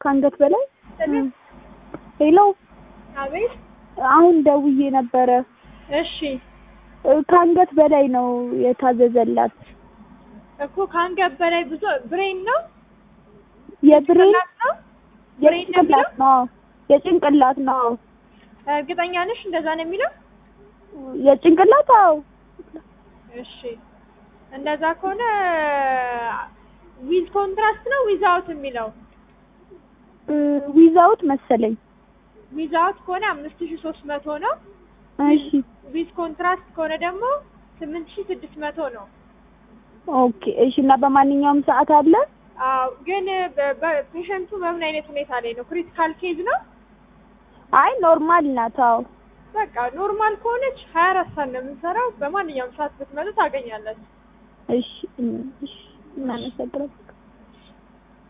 ከአንገት በላይ ሄሎ፣ አቤት። አሁን ደውዬ ነበረ። እሺ እ፣ ከአንገት በላይ ነው የታዘዘላት። እኮ ከአንገት በላይ ብዙ ብሬን ነው የብሬን ጭንቅላት ነው ብሬን ነው የሚለው? የጭንቅላት ነው የጭንቅላት ነው እርግጠኛ ነሽ እንደዛ ነው የሚለው? የጭንቅላት አዎ። እሺ እንደዛ ከሆነ ዊዝ ኮንትራስት ነው ዊዛውት የሚለው? ዊዛውት መሰለኝ። ዊዛውት ከሆነ አምስት ሺ ሶስት መቶ ነው። እሺ ዊዝ ኮንትራስት ከሆነ ደግሞ ስምንት ሺ ስድስት መቶ ነው። ኦኬ። እሺ እና በማንኛውም ሰዓት አለ? አዎ ግን በ- በ- ፔሸንቱ በምን አይነት ሁኔታ ላይ ነው? ክሪቲካል ኬዝ ነው? አይ ኖርማል ናት። አዎ በቃ ኖርማል ከሆነች ሀያ አራት ሰዓት ነው የምንሰራው። በማንኛውም ሰዓት ብትመጡ ታገኛለች። እሺ እሺ እናመሰግናለን።